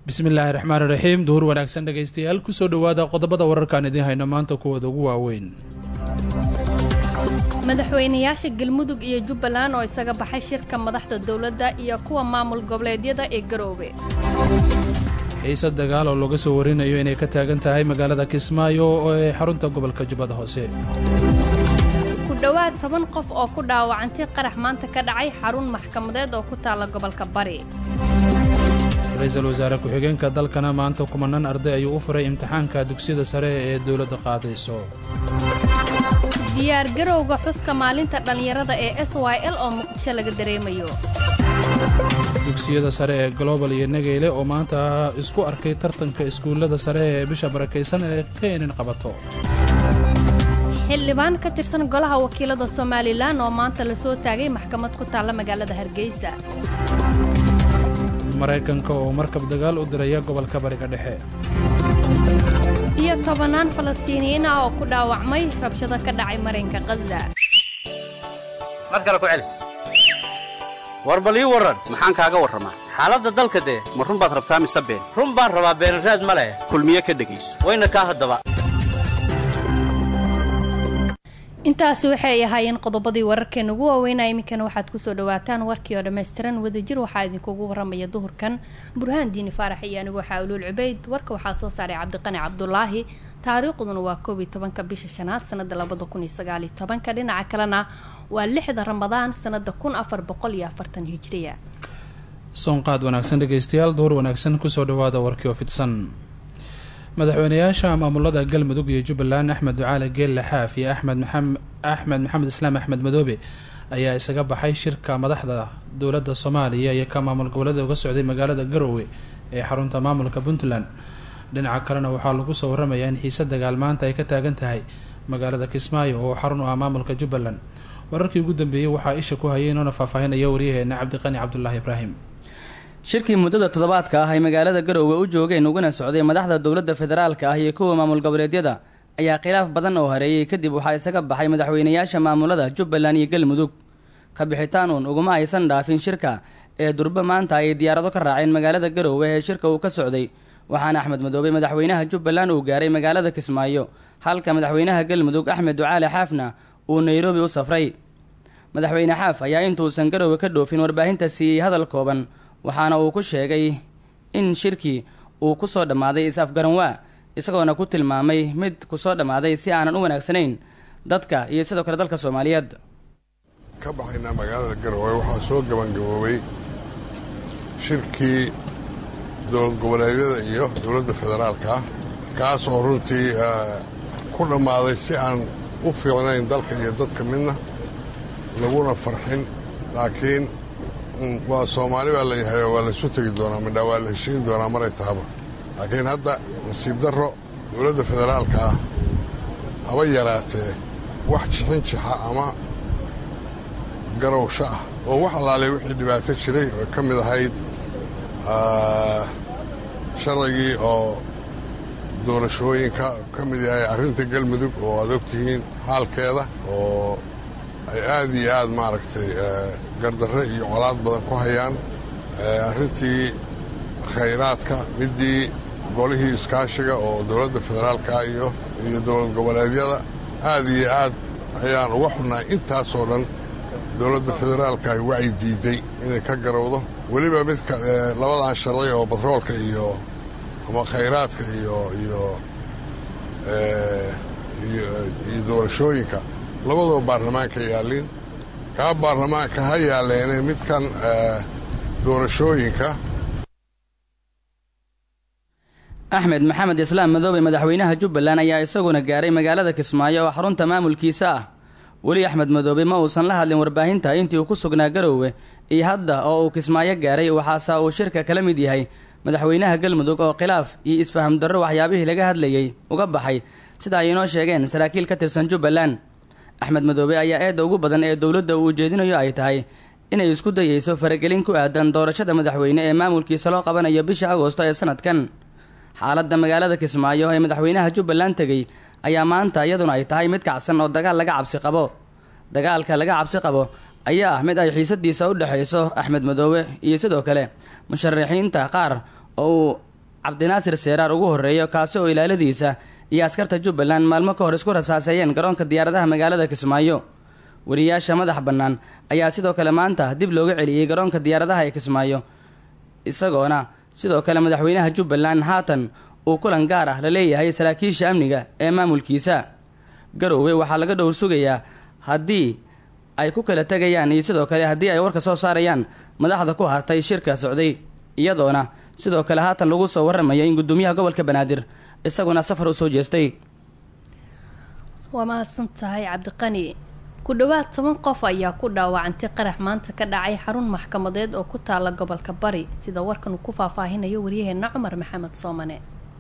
bismillaahi raxmaan raxiim duhur wanaagsan dhegaystayaal kusoo dhowaada qodobada wararkaan idiin hayno maanta kuwooda ugu waaweyn madaxweynayaasha galmudug iyo jubbaland oo isaga baxay shirka madaxda dowladda iyo kuwa maamul goboleedyada ee garoobe xiise dagaal oo laga soo warinayo inay ka taagan tahay magaalada kismaayo oo ee xarunta gobolka jubbada hoose ku dhowaad toban qof oo ku dhaawacantay qarax maanta ka dhacay xarun maxkamadeed oo ku taalla gobolka bari ra-iisul wasaare ku-xigeenka dalkana maanta kumanaan arday ayuu u furay imtixaanka dugsiyada sare ee dowladda qaadayso diyaar garowga xuska maalinta dhallinyarada ee s y l oo muqdisho laga dareemayo dugsiyada sare ee global iyo nageyle oo maanta isku arkay tartanka iskuullada sare ee bisha barakaysan ee keenin qabato xildhibaan ka tirsan golaha wakiilada somalilan oo maanta la soo taagay maxkamad ku taalla magaalada hargeysa maraykanka oo markab dagaal u diraya gobolka bariga dhexe iyo tobannaan falastiiniyiin ah oo ku dhaawacmay rabshado ka dhacay marinka khaza mar kale ku celi war bal ii warran maxaan kaaga warramaa xaaladda dalka dee ma run baad rabtaa mise been run baan rabaa beenaraad ma leh kulmiye ka dhegayso wayna kaa haddaba intaasi waxay ahaayeen qodobadii wararkeena ugu waaweynaa iminkana waxaad kusoo dhawaataan warkii oo dhammaystiran wadajir waxaa idinkugu waramaya duhurkan burhaan diini faarax iyo anigu waxaa uluul cubayd warka waxaa soo saaray cabdiqani cabdulaahi taariikhduna waa koob iyo tobanka bisha shanaad sanada labada kun iyo sagaal iyo tobanka dhinaca kalena waa lixda ramadaan sanada kun afar boqol iyo afartan hijriya soonqaad wanaagsan dhegaystayaal duhur wanaagsan kusoo dhawaada warkii oo fidsan madaxweynayaasha maamulada galmudug iyo jubbaland axmed ducaale geelle xaaf iyo axmed maxamed axmed maxamed islaam axmed madoobe ayaa isaga baxay shirka madaxda dowladda soomaaliya iyo ka maamul goboleeda uga socday magaalada garoowe ee xarunta maamulka puntland dhinaca kalena waxaa lagu soo waramayaa in xiise dagaal maanta ay ka taagan tahay magaalada kismaayo oo xarun u ah maamulka jubbaland wararkii ugu dambeeyey waxaa isha ku hayay inoona faahfaahinaya waryaheena cabdiqani cabdulaahi ibraahim shirkii muddada toddobaadka ah ay magaalada garoowe u joogeen uguna socday madaxda dowladda federaalka ah iyo kuwa maamul goboleedyada ayaa khilaaf badan oo hareeyey kadib waxaa isaga baxay madaxweynayaasha maamulada jubbaland iyo galmudug ka bixitaan uun uguma aysan dhaafin shirka ee durbe maanta ay diyaarado ka raaceen magaalada garoowe ee shirka uu ka socday waxaana axmed madoobe madaxweynaha jubbaland uu gaaray magaalada kismaayo halka madaxweynaha galmudug axmed ducaale xaafna uu nairobi u safray madaxweyne xaaf ayaa intuusan garoowe ka dhoofin warbaahinta siiyey hadal kooban waxaana uu ku sheegay in shirkii uu ku soo dhammaaday is-afgaranwaa isagoona ku tilmaamay mid ku soo dhammaaday si aanan u wanaagsanayn dadka iyo sidoo kale dalka soomaaliyeed ka baxaynaa magaalada garowe waxaa soo gabangaboobay shirkii dowlad goboleedyada iyo dowladda federaalka ah kaas oo runtii ku dhammaaday si aan u fiicnayn dalka iyo dadka midna laguna farxin laakiin waa soomaali baa layahay waa laysu tegi doonaa midhaa waa la heshiin doonaa maray tahaba laakiin hadda nasiib darro dowladda federaalka ah haba yaraatee wax jixin jixa ama garowsho ah oo wax allaalay wixii dhibaato jiray oo ka mid ahayd sharcigii oo doorashooyinka ka mid yahay arrinta galmudug oo aad og tihiin xaalkeeda oo ay aad iyo aad maaragtay gardarre iyo colaad badan ku hayaan arrintii khayraadka middii golihii iskaashiga oo dowladda federaalka iyo iyo dowlad goboleedyada aad iyo aad ayaan uga xunnahay intaasoo dhan dowladda federaalka ay wacyi diidday inay ka garowdo weliba midka labadan sharci oo batroolka iyo ama khayraadka iyo iyo iyo doorashooyinka labadoo baarlamaanka yaallin kaa baarlamaanka ha yaalleene midkan doorashooyinka axmed maxamed islaam madoobe madaxweynaha jubbaland ayaa isaguna gaaray magaalada kismaayo oo xarunta maamulkiisa ah weli axmed madoobe ma uusan la hadlin warbaahinta intii uu ku sugnaa garoowe iyo hadda oo uu kismaayo gaaray waxaase uu shirka kala mid yahay madaxweynaha galmudug oo khilaaf iyo isfaham darro waxyaabihii laga hadlayey uga baxay sida ay inoo sheegeen saraakiil ka tirsan jubbaland axmed madoobe ayaa eedda ugu badan ee dowladda uu ujeedinayo ay tahay inay isku dayeyso faragelin ku aadan doorashada madaxweyne ee maamulkiisa loo qabanayo bisha agoosto ee sanadkan xaaladda magaalada kismaayo ee madaxweynaha jubbaland tegey ayaa maanta iyaduna ay tahay mid kacsan oo dagaal laga cabsi qabo dagaalka laga cabsi qabo ayaa ah mid ay xiisadiisa u dhexayso axmed madoobe iyo sidoo kale musharaxiinta qaar oo uu cabdinaasir seeraar ugu horreeyo kaasi oo ilaaladiisa iyo askarta jubbaland maalmo ka hor isku rasaaseeyeen garoonka diyaaradaha magaalada kismaayo wariyaasha madax bannaan ayaa sidoo kale maanta dib looga celiyey garoonka diyaaradaha ee kismaayo isagoona sidoo kale madaxweynaha jubbaland haatan uu kulan gaar ah la leeyahay saraakiisha amniga ee maamulkiisa garoowe waxaa laga dhowr sugayaa haddii ay ku kala tegayaan iyo sidoo kale haddii ay warka soo saarayaan madaxda ku hartay shirka socday iyadoona sidoo kale haatan lagu soo warramayo in guddoomiyaha gobolka banaadir isaguna safar u soo jeestay waa mahadsan tahay cabdiqani ku dhowaad toban qof ayaa ku dhaawacantay qarax maanta ka dhacay xarun maxkamadeed oo ku taala gobolka bari sida warkan uu ku faahfaahinayo waryaheena cumar maxamed soomane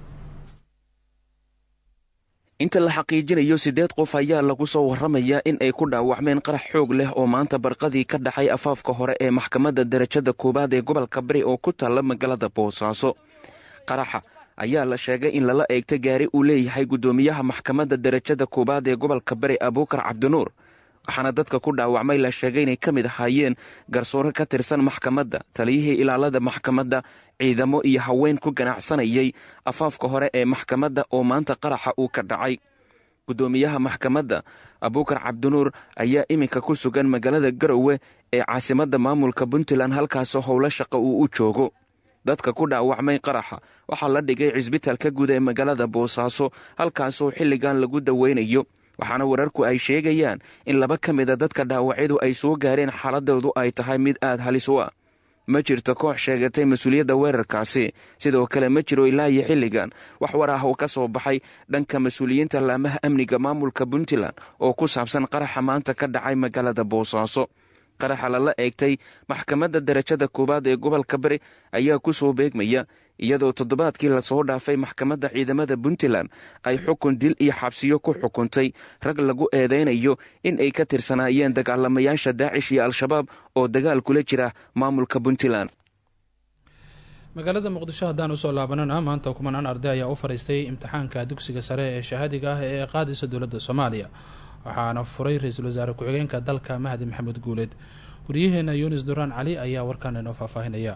inta la xaqiijinayo siddeed qof ayaa lagu soo warramayaa in ay ku dhaawacmeen qarax xoog leh oo maanta barqadii ka dhacay afaafka hore ee maxkamadda darajada koowaad ee gobolka bari oo ku taalla magaalada boosaaso qaraxa ayaa la sheegay in lala eegta gaari uu leeyahay guddoomiyaha maxkamadda darajada koowaad ee gobolka bari abuukar cabdinuur waxaana dadka ku dhaawacmay la sheegay inay ka mid ahaayeen garsoore ka tirsan maxkamadda taliyihii ilaalada maxkamadda ciidamo iyo haween ku ganacsanayay afaafka hore ee maxkamadda oo maanta qaraxa uu ka dhacay guddoomiyaha maxkamadda abuukar cabdinuur ayaa iminka ku sugan magaalada garowe ee caasimadda maamulka puntland halkaasoo howlo shaqo uu u joogo dadka ku dhaawacmay qaraxa waxaa la dhigay cisbitaalka guud ee magaalada boosaaso halkaasoo xilligan lagu daweynayo waxaana wararku ay sheegayaan in laba ka mida dadka dhaawacyadu ay soo gaareen xaaladoodu ay tahay mid aad halis u ah ma jirto koox sheegatay mas-uuliyadda weerarkaasi sidoo kale ma jiro ilaa iyo xilligan wax war ah oo ka soo baxay dhanka mas-uuliyiinta laamaha amniga maamulka puntland oo ku saabsan qaraxa maanta ka dhacay magaalada boosaaso qaraxa lala eegtay maxkamadda darajada koowaad ee gobolka bari ayaa ku soo beegmaya iyadoo toddobaadkii lasoo dhaafay maxkamadda ciidamada puntland ay xukun dil iyo xabsiyo ku xukuntay rag lagu eedeynayo in ay ka tirsanaayeen dagaalamayaasha daacish iyo al-shabaab oo dagaal kula jira maamulka puntland magaalada muqdisho haddaan usoo laabanana maanta kumanaan arday ayaa u fadhiistay imtixaanka dugsiga sare ee shahaadiga ah ee qaadaysa dowladda soomaaliya waxaana furay ra-iisul wasaare ku-xigeenka dalka mahdi maxamed guuleed wariyaheena yunis duraan cali ayaa warkaan inoo faahfaahinaya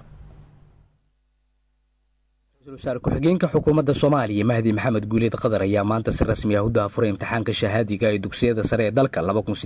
ra-isul wasaare ku-xigeenka xukuumadda soomaaliya mahdi maxamed guuleed qadar ayaa maanta si rasmi ah u daafuray imtixaanka shahaadiga ee dugsiyada sare ee dalka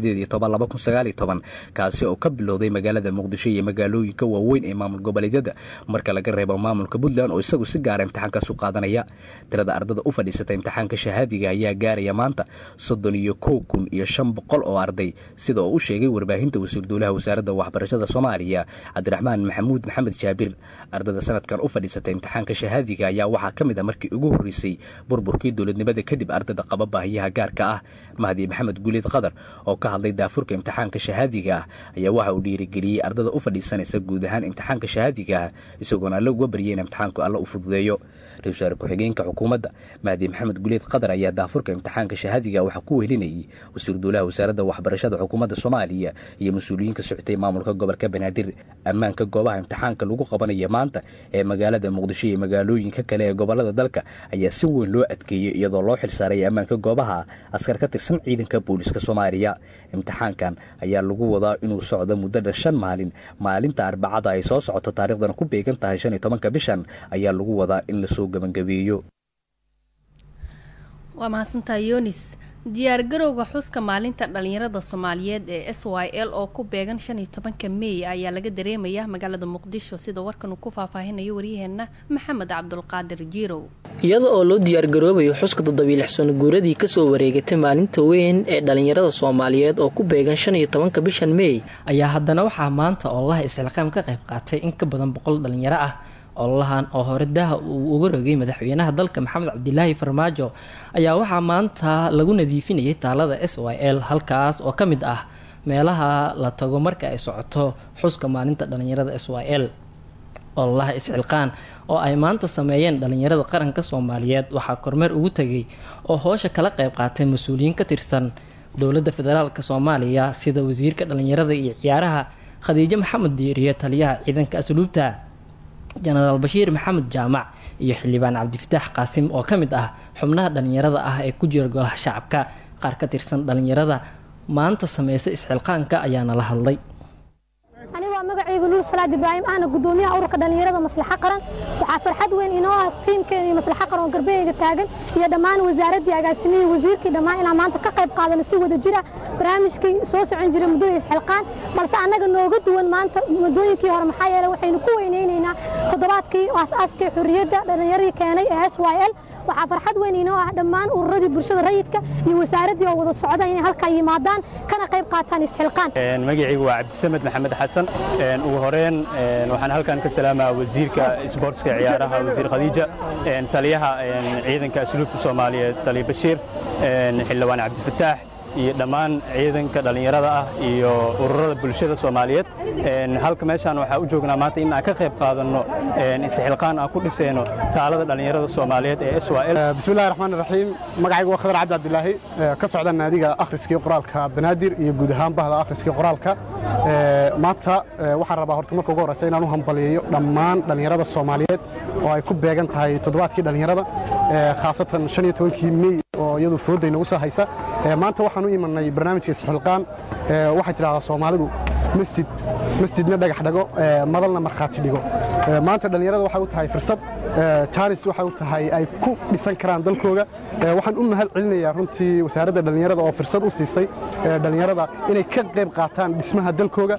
kaasi oo ka bilowday magaalada muqdisho iyo magaalooyinka waaweyn ee maamul goboleedyada marka laga reebo maamulka puntland oo isagu si gaara imtixaankaas u qaadanaya tirada ardada u fadhiisata imtixaanka shahaadiga ayaa gaaraya maanta soddon iyo kow kun iyo shan boqol oo arday sida oo u sheegay warbaahinta wasiir duulaha wasaaradda waxbarashada soomaaliya cabdiraxmaan maxamuud maxamed jaabir ardada sanadkan u fadhiisata imtixaanka shahaadiga ayaa waxaa ka mid a markii ugu horreysay burburkii dowladnimada kadib ardada qaba baahiyaha gaarka ah mahdi maxamed guuleed qadar oo ka hadlay daafurka imtixaanka shahaadiga ah ayaa waxa uu dhiirigeliyey ardada u fadhiisanaysa guud ahaan imtixaanka shahaadiga ah isagoona alla uga baryay in imtixaanku alla u fududeeyo ra-isul wasaare ku-xigeenka xukuumadda mahdi maxamed guuleed qadar ayaa daafurka imtixaanka shahaadiga waxaa ku wehelinayay wasiir duulaha wasaaradda waxbarashada xukuumadda soomaaliya iyo mas-uuliyiinka socotay maamulka gobolka banaadir ammaanka goobaha imtixaanka lagu qabanaya maanta ee magaalada muqdisho iyo magaalooyinka kale ee gobolada dalka ayaa si weyn loo adkeeyey iyadoo loo xilsaaray ammaanka goobaha askar ka tirsan ciidanka booliska soomaaliya imtixaankan ayaa lagu wadaa inuu socdo muddada shan maalin maalinta arbacada ay soo socoto taariikhdana ku beegan tahay shan iyo tobanka bishan ayaa lagu wadaa in lasoo gebangabeeyo waa mahadsantahay yonis diyaargarowga xuska maalinta dhalinyarada soomaaliyeed ee s y l oo ku beegan shan iyo tobanka meey ayaa laga dareemayaa magaalada muqdisho sida warkan uu ku faahfaahinayo waryaheena maxamed cabdulqaadir jiirow iyada oo loo diyaargaroobayo xuska toddobiilix sano guuradii kasoo wareegatay maalinta weyn ee dhalinyarada soomaaliyeed oo ku beegan shan iyo tobanka bishan meey ayaa haddana waxaa maanta oolaha isxilqaam ka qayb qaatay in ka badan boqol dhalinyaro ah ololahan oo hore daaha uu uga rogay madaxweynaha dalka maxamed cabdilaahi farmaajo ayaa waxaa maanta lagu nadiifinayay taalada s y l halkaas oo ka mid ah meelaha la tago marka ay socoto xuska maalinta dhalinyarada s y l ololaha isxilqaan oo ay maanta sameeyeen dhalinyarada qaranka soomaaliyeed waxaa kormeer ugu tegay oo hoosha kala qayb qaatay mas-uuliyiin ka tirsan dowladda federaalk soomaaliya sida wasiirka dhalinyarada iyo ciyaaraha khadiijo maxamed diiriye taliyaha ciidanka asluubta jenaraal bashiir maxamed jaamac iyo xildhibaan cabdifataax qaasim oo ka mid ah xubnaha dhalinyarada ah ee ku jira golaha shacabka qaar ka tirsan dhalinyarada maanta sameysa isxilqaanka ayaana la hadlay anigoo magacaygu luul salaad ibraahim ahna gudoomiyaha ururka dhallinyarada maslaxa qaran waxaa farxad weyn inoo ah tiimkeena iyo maslaxa qaran oo garbaheyga taagan iyo dhammaan wasaaraddii agaasimihii wasiirkii dhammaan inaan maanta ka qayb qaadano si wada jira barnaamijkii soo socon jiray muddada isxilqaan balse annaga nooga duwan maanta muddooyinkii hore maxaa yeele waxaynu ku weynaynaynaa toddobaadkii aas-aaskii xurriyadda dhallinyaradii keenay ee s y l waxaa farxad weyn inoo ah dhammaan ururadii bulshada rayidka iyo wasaaraddii oo wada socda inay halkaa yimaadaan kana qayb qaataan isxilqaan magacaygu waa cabdisamed maxamed xasan ugu horeen waxaan halkan ka salaamaa wasiirka isboortska ciyaaraha wasiir khadiija taliyaha ciidanka asluubta soomaaliyeed taliya bashiir xildhibaan cabdifataax iyo dhammaan ciidanka dhallinyarada ah iyo ururada bulshada soomaaliyeed halka meeshaan waxaa u joognaa maanta in aan ka qayb qaadanno isxilqaan aan ku dhisayno taalada dhallinyarada soomaaliyeed ee s bismillahi raxmaan raxiim magacaygu waa khadar cabdi cabdilaahi ka socda naadiga akhriskii qoraalka banaadir iyo guud ahaan bahda akhriskii qoraalka maanta waxaan rabaa horta marka ugu horreysa inaan u hambaliyeeyo dhammaan dhallinyarada soomaaliyeed oo ay ku beegan tahay toddobaadkii dhallinyarada khaasatan shan iyo tobankii mey oo iyadu foodday nagu soo haysa maanta waxaan u imanay barnaamijka isxilqaan waxay tidhahdaa soomaalidu masjid masjidna dhagax dhago madalna markhaati dhigo maanta dhallinyarada waxay u tahay fursad jaanis waxay u tahay ay ku dhisan karaan dalkooga waxaan u mahad celinayaa runtii wasaaradda dhallinyarada oo fursad u siisay dhallinyarada inay ka qayb qaataan dhismaha dalkooga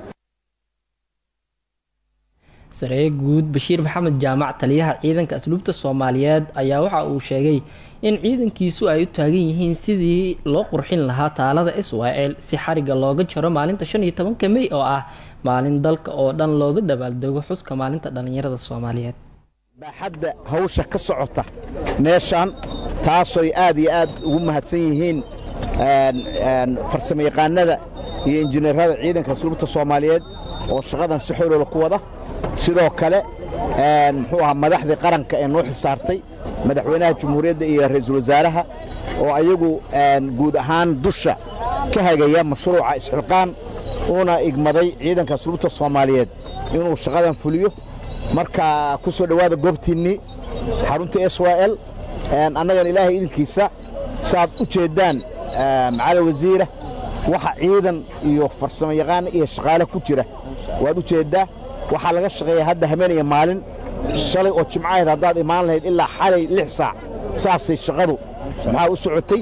saree guud bashiir maxamed jaamac taliyaha ciidanka asluubta soomaaliyeed ayaa waxa uu sheegay in ciidankiisu ay u taagan yihiin sidii loo qurxin lahaa taalada israel si xariga looga jaro maalinta shan iyo tobanka mey oo ah maalin dalka oo dhan looga dabaaldego xuska maalinta dhallinyarada soomaaliyeed baaxadda hawsha ka socota meeshaan taasoy aad iyo aad ugu mahadsan yihiin farsamayaqaanada iyo injineerada ciidanka asluubta soomaaliyeed oo shaqadan si xooloola ku wada sidoo kale muxuu ahaa madaxdii qaranka ee noo xisaartay madaxweynaha jumhuuriyadda iyo ra'iisul wasaaraha oo ayagu guud ahaan dusha ka hagaya mashruuca isxilqaan uuna igmaday ciidanka asluubta soomaaliyeed inuu shaqadan fuliyo marka ku soo dhowaada goobtiinnii xarunta s y l annagan ilaahay idinkiisa saaad u jeeddaan macali wasiira waxa ciidan iyo farsamo yaqaan iyo shaqaale ku jira waad u jeeddaa waxaa laga shaqeeyaa hadda habeen iyo maalin shalay oo jimcahayd haddaad imaan lahayd ilaa xalay lix saac saasay shaqadu maxaa u socotay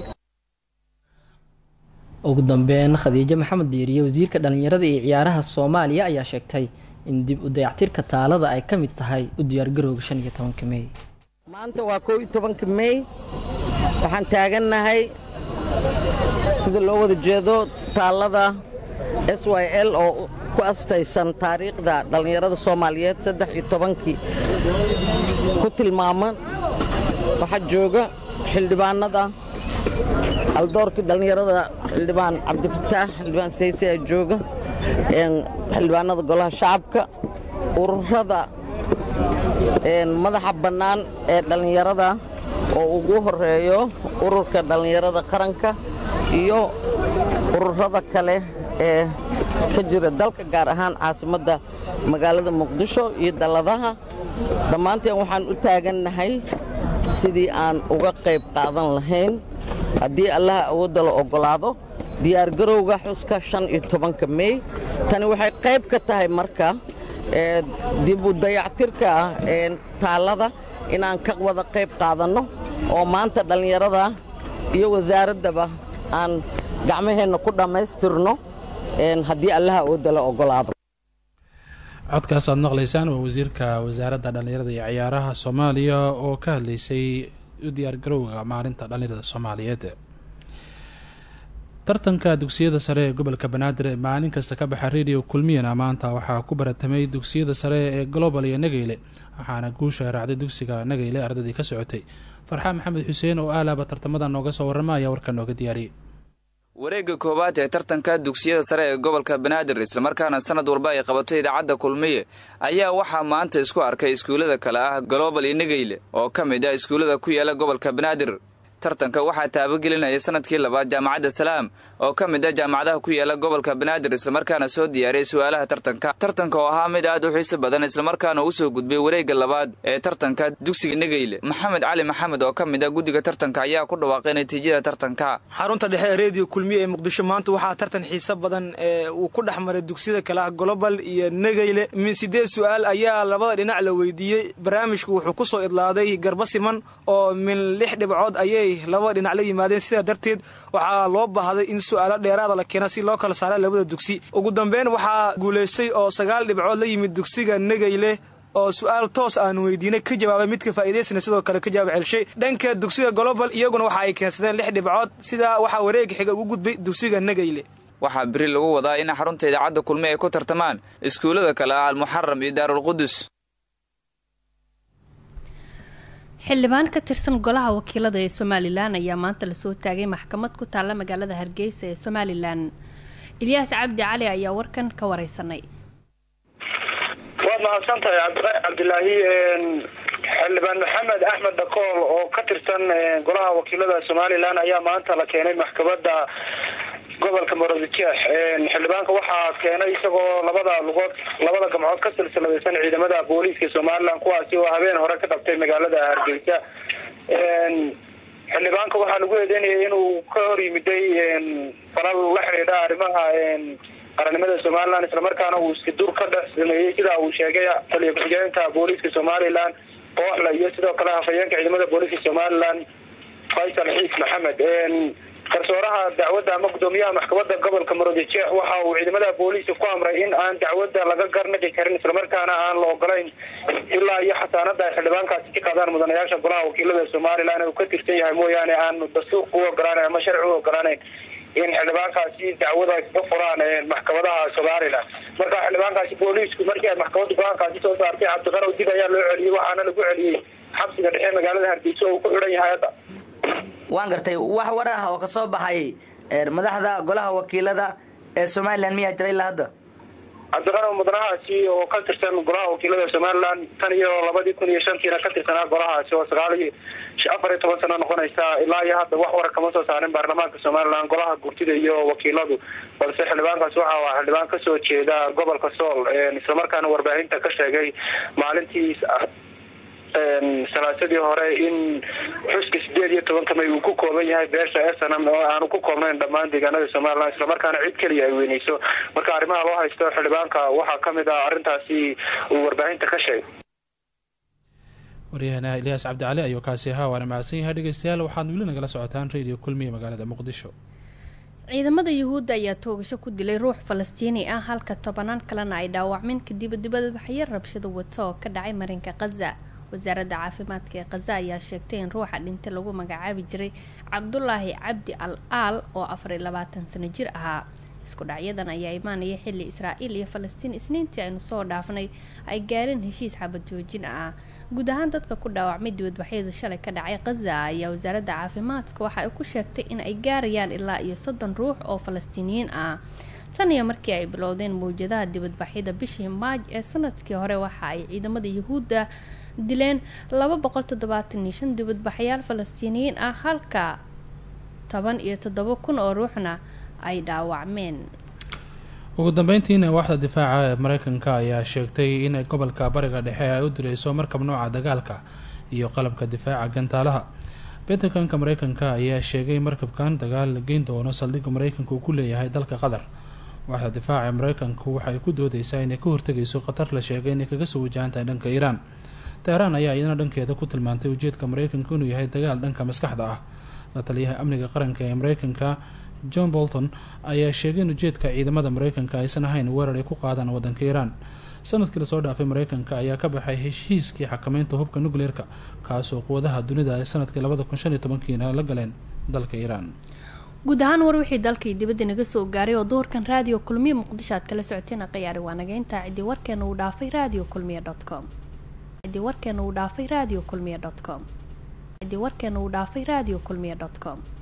ugu dambeyn khadiijo maxamed diiriye wasiirka dhallinyarada iyo ciyaaraha soomaaliya ayaa sheegtay in dib u dayactirka taalada ay ka mid tahay u diyaargarowga shan iyo tobanka mey maanta waa kow iyo tobanka mey waxaan taagannahay sida loo wada jeedo taalada s y l oo ku astaysan taariikhda dhallinyarada soomaaliyeed saddex iyo tobankii ku tilmaaman waxaa jooga xildhibaanada aldoorkii dhallinyarada xildhibaan cabdifataax xildhibaan sayse ayaa jooga xildhibaanada golaha shacabka ururada madaxa bannaan ee dhallinyarada oo ugu horeeyo ururka dhallinyarada qaranka iyo ururada kale ee ka jira dalka gaar ahaan caasimadda magaalada muqdisho iyo dalladaha dhammaanteen waxaan u taagannahay sidii aan uga qayb qaadan lahayn haddii allaha awoodda la oggolaado diyaargarowga xuska shan iyo tobanka mey tani waxay qayb ka tahay marka dib u dayactirka taallada inaan ka wada qayb qaadanno oo maanta dhallinyarada iyo wasaaraddaba aan gacmaheenna ku dhammaystirno haddii allaha awoodda la oggolaado codkaas aad maqlaysaan waa wasiirka wasaaradda dhallinyarada iyo ciyaaraha soomaaliya oo ka hadlaysay u diyaargarowga maalinta dhallinyarada soomaaliyeed tartanka dugsiyada sare ee gobolka banaadir ee maalin kasta ka baxa radio kulmiyana maanta waxaa ku baratamay dugsiyada sare ee global iyo nageyle waxaana guusha raacday dugsiga nageyle ardadii ka socotay farxaan maxamed xuseen oo aalaaba tartamada nooga soo warrama ayaa warka nooga diyaariyay wareegga koowaad ee tartanka dugsiyada sare ee gobolka banaadir islamarkaana sanad walba ay qabato idaacadda kulmiye ayaa waxaa maanta isku arkay iskuullada kale ah global iyo nageyle oo ka mid ah iskuullada ku yaala gobolka banaadir tartanka waxaa taabagelinaya sanadkii labaad jaamacadda salaam oo ka mid ah jaamacadaha ku yaala gobolka banaadir islamarkaana soo diyaariyay su-aalaha tartanka tartanka oo ahaa mid aad u xiiso badan islamarkaana uu soo gudbay wareegga labaad ee tartanka dugsiga negeyle maxamed cali maxamed oo ka mid ah guddiga tartanka ayaa ku dhawaaqay natiijada tartanka xarunta dhexe ee reediyo kulmiye ee muqdisho maanta waxaa tartan xiiso badan ee uu ku dhex maray dugsiyada kale ah golobal iyo negeyle min sideed su-aal ayaa labada dhinac la weydiiyey barnaamijku wuxuu ku soo idlaaday garba siman oo min lix dhibcood ayay labada dhinac la yimaadeen sidaa darteed waxaa loo baahday in su-aalo dheeraada la keena si loo kala saara labada dugsi ugu dambeyn waxaa guulaystay oo sagaal dhibcood la yimid dugsiga negeyle oo su-aal toos aan weydiinay ka jawaabay midka faa'iidaysana sidoo kale ka jawaab celshay dhanka dugsiga global iyaguna waxa ay keensadeen lix dhibcood sidaa waxaa wareega xiga ugu gudbay dugsiga negeyle waxaa beri lagu wadaa in xarunta idaacadda kulmi ay ku tartamaan iskuullada kale ah almuxaram iyo daarulqudus xildhibaan ka tirsan golaha wakiilada ee somalilan ayaa maanta lasoo taagay maxkamad ku taalla magaalada hargeysa ee somalilan ilyaas cabdi cali ayaa warkan ka wareysanay waad mahadsantahay cabdiqani cabdilaahi xildhibaan maxamed axmed dakool oo ka tirsan golaha wakiilada somalilan ayaa maanta la keenay maxkamada gobolka morodjeex xildhibaanka waxaa keenay isagoo labada lugood labada gamcood ka silsiladaysan ciidamada booliiska somalilan kuwaasi oo habeen hore ka dhabtay magaalada hargeysa xildhibaanka waxaa lagu eedeynayay inuu ka hor yimiday falal la xidhiidha arrimaha qarannimada somalilan islamarkaana uu iskidur ka dhex sameeyey sida uu sheegay taliya ku-xigeenka booliiska somalilan kooxla iyo sidoo kale hafayeenka ciidamada booliiska somalilan faysal xiis maxamed garsooraha dacwadda ama gudoomiyaha maxkamada gobolka maroodijeex waxa uu ciidamada booliiska ku amray in aan dacwadda laga garnaqi karin islamarkaana aan la ogolayn ilaa iyo xasaanada ay xildhibaankaasi ka qaadaan mudanayaasha golaha wakiilada somalilan uu ka tirsan yahay mooyaane aan dastuurka u ogolaanayn ama sharci u ogolaanayn in xildhibaankaasi dacwada ka furaan maxkamadaha somalilan marka xildhibaankaasi booliisku markii ay maxkamadda go-aankaasi soo saartay cabdiqanow dib ayaa loo celiyey waxaana lagu celiyey xabsiga dhexe magaalada hargeysa oo uu ku xidhan yahay hadda waan gartay wax war ah oo kasoo baxay madaxda golaha wakiilada ee somalilan miyaa jira ilaa hadda cabdiqanow mudanahaasi oo ka tirsan golaha wakiilada somalilan tan iyo labadii kun iyo shantiina ka tirsanaa golahaasi oo sagaal iyo afar iyo toban sano noqonaysa ilaa iyo hadda wax wara kama soo saarin baarlamaanka somalilan golaha gurtida iyo wakiiladu balse xildhibaankaasi waxa waa xildhibaan kasoo jeeda gobolka sool islamarkaana warbaahinta ka sheegay maalintii salaasadii hore in xuska sideed iyo tobanka may uu ku kooban yahay beesha esanam oo aanu ku koobnayn dhammaan deegaanada somalilan islamarkaana cid keliya ay weyneyso marka arrimaha loo haysto xildhibaanka waxaa kamid ah arrintaasi uu warbaahinta ka sheegay waryahana ilyaas cabdicali ayuu kaasi ahaa waana mahadsan yahay dhegeystayaal waxaad weli nagala socotaan radio kulmiya magaalada muqdisho ciidamada yuhuudda ayaa toogasho ku dilay ruux falastiini ah halka tobanaan kalena ay dhaawacmeen kadib dibadbaxyo rabshado wato oo ka dhacay marinka khaza wasaaradda caafimaadka ee khaza ayaa sheegtay in ruuxa dhintay lagu magacaabi jiray cabdulaahi cabdi al aal oo afar iyo labaatan sano jir ahaa isku dhacyadan ayaa imaanaya xilli israa'iil iyo falastiin isniintii aynu soo dhaafnay ay gaareen heshiis xabad joojin ah guud ahaan dadka ku dhaawacmay dibadbaxyada shalay ka dhacay khaza ayaa wasaaradda caafimaadka waxa ay ku sheegtay in ay gaarayaan ilaa iyo soddon ruux oo falastiiniyiin ah tan iyo markii ay bilowdeen mawjadaha dibadbaxyada bishii maaj ee sanadkii hore waxa ay ciidamada yuhuudda dileen laba boqol toddobaatan iyo shan dibadbaxyaal falastiiniyiin ah halka toban iyo toddoba kun oo ruuxna ay dhaawacmeen ugu dambeyntiina waaxda difaaca ee mareykanka ayaa sheegtay in gobolka bariga dhexe ay u direyso markab nooca dagaalka iyo qalabka difaaca gantaalaha bentakanka mareykanka ayaa sheegay markabkan dagaal la geyn doono saldhigga mareykanka uu ku leeyahay dalka qatar waaxda difaaca ee mareykanku waxay ku doodeysaa inay ka hortegayso khatar la sheegay inay kaga soo wajahan tahay dhanka iiraan teheraan ayaa iyadana dhankeeda ku tilmaantay ujeedka mareykanka inuu yahay dagaal dhanka maskaxda ah la taliyaha amniga qaranka ee mareykanka john bolton ayaa sheegay in ujeedka ciidamada mareykanka aysan ahayn weerar ay ku qaadaan wadanka iiraan sanadkii lasoo dhaafay mareykanka ayaa ka baxay heshiiskii xakameynta hubka nucleerka kaasoo quwadaha dunida ay sanadkii labada kun shan iyo tobankiina la galeen dalka iiraan guud ahaan war wixii dalkii dibadda naga soo gaaray oo duhurkan raadiyo kulmiya muqdisho aad kala socoteen aqayaari waa naga intaa ciddii warkeena uu dhaafay radio kulmiya dot com ciddii warkeena uu dhaafay radio kulmiya dot com ciddii warkeena uu dhaafay radio kulmiya dot com